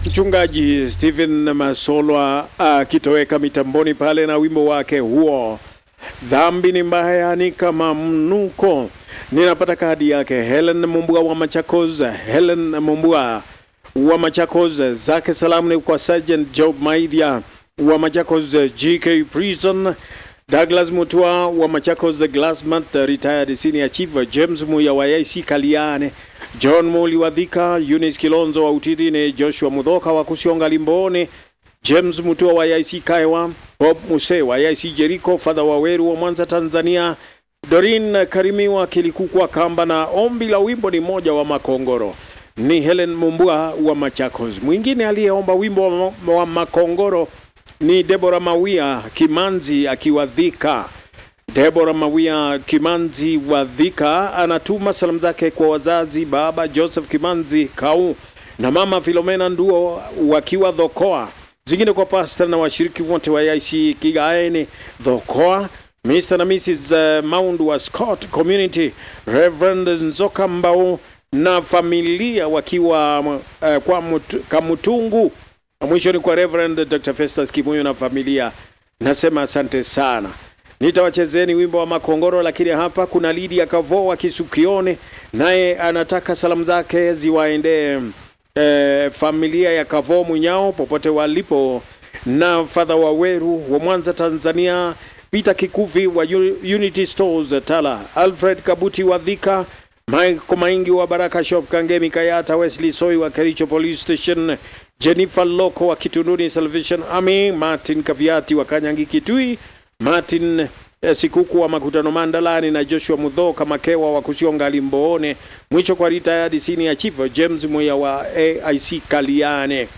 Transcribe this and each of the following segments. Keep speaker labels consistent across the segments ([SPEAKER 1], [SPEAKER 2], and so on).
[SPEAKER 1] Mchungaji Stephen Masolwa akitoweka mitamboni pale na wimbo wake huo, dhambi ni mbaya ni kama mnuko. Ninapata kadi yake Helen Mumbua wa Machakos. Helen Mumbua wa Machakos, zake salamu ni kwa Sergeant Job Maidya wa Machakos GK Prison, Douglas Mutua wa Machakos Glassmat retired senior chief, James Muya wa IC Kaliane, John Muli wa Dhika, Eunice Kilonzo wa Utidine, Joshua Mudhoka wa Kusionga Limbone, James Mutua wa IC Kaiwa, Bob Muse wa IC Jericho, Father Waweru wa Mwanza Tanzania, Dorin Karimiwa Kilikukwa Kamba, na ombi la wimbo ni moja wa Makongoro ni Helen Mumbua wa Machakos. Mwingine aliyeomba wimbo wa, wa Makongoro ni Debora Mawia Kimanzi akiwa Dhika. Debora Mawia Kimanzi wa Dhika anatuma salamu zake kwa wazazi, baba Joseph Kimanzi Kau na mama Filomena Nduo wakiwa Dhokoa, zingine kwa pasta na washiriki wote wa IC Kigaeni Dhokoa, Mr na Mrs Mound wa Scott Community, Reverend Nzoka Mbau na familia wakiwa uh, kwa mutu, Kamutungu. Mwisho ni kwa Reverend Dr. Festus Kimuyo na familia, nasema asante sana. Nitawachezeni wimbo wa Makongoro, lakini hapa kuna Lydia Kavo wa Kisukione, naye anataka salamu zake ziwaendee eh, familia ya Kavo Munyao popote walipo, na Fadha Waweru wa Mwanza Tanzania, Peter Kikuvi wa Unity Stores Tala, Alfred Kabuti wa Dhika, Michael Maingi wa Baraka Shop Kangemi Kayata, Wesley Soi wa Kericho Police Station, Jennifer Loko wa Kitunduni Salvation Army, Martin Kaviati wa Kanyangi Kitui, Martin eh, Sikuku wa Makutano Mandalani na Joshua Mudhoka Makewa wa Kusionga Limboone. Mwisho kwa retired senior chief James Moya wa AIC Kaliane.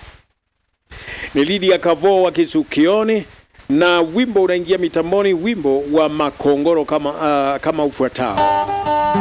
[SPEAKER 1] Ni Lydia Kavo wa Kisukioni na wimbo unaingia mitamboni, wimbo wa Makongoro kama, uh, kama ufuatao.